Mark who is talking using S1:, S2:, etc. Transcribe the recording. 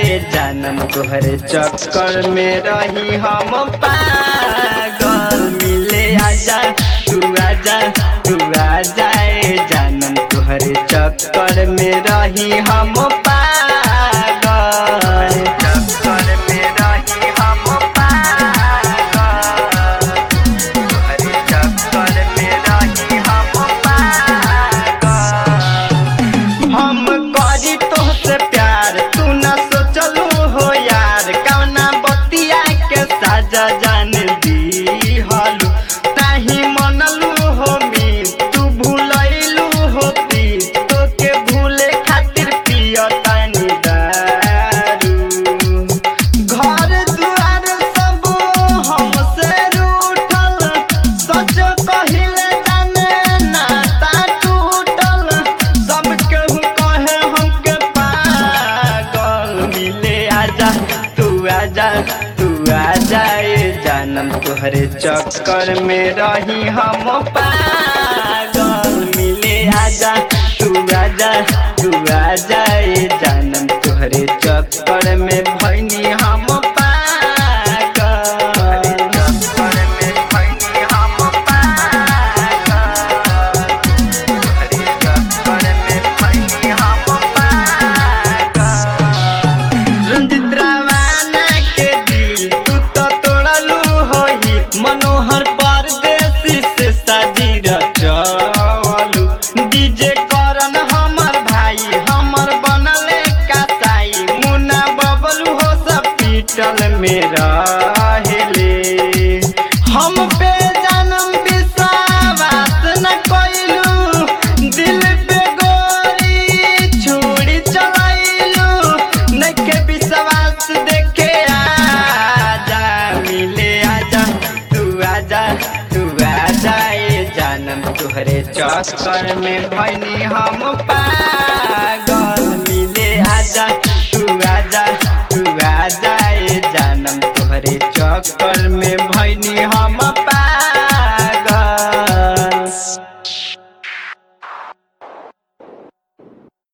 S1: जानम तोहरे चक्कर में रही हम पागल मिले आजा तू आजा तू आजा ए जानम तोहरे चक्कर में रही हम पागल चक्कर में रही हम पागल तोहरे चक्कर में रही हम पागल हम करी तोहसे प्यार तू न सोचलू हो यार कौना बतिया के साजा जान दी हलू ताही मनलू हो मी तू भूलैलू हो पी तो के भूले खातिर पियो तानी दारू घर दुआर सब हमसे रूठल सच कहिले जाने नाता टूटल सब केहू कहे हमके पागल मिले आजा तू आजा तू आजा ए जानम तोहरे चक्कर में रही हम पागल मिले आजा तू आजा तू आजा ए जानम तोहरे चक्कर में भैनी हम पागल चक्कर में भैनी हम पागल तोहरे चक्कर में भैनी हम पागल रंजित रावाना के दिल तू तो तोड़लू होई मनोहर परदेसी से साजी रचलू डीजे करन हमर भाई हमर बनले कासाई मुन्ना बबलू हो सब पीटल में रहेले हम पे जन्म विश्वास न कोइलू दिल पे गोरी छुरी चलाइलू नके विश्वास देखे आजा मिले आजा तू आजा तू आजा ए जानम तुहरे चक्कर में भैनी हम पागल मिले आजा तू आजा तू आजा ए जानम तुहरे चक्कर में भैनी हम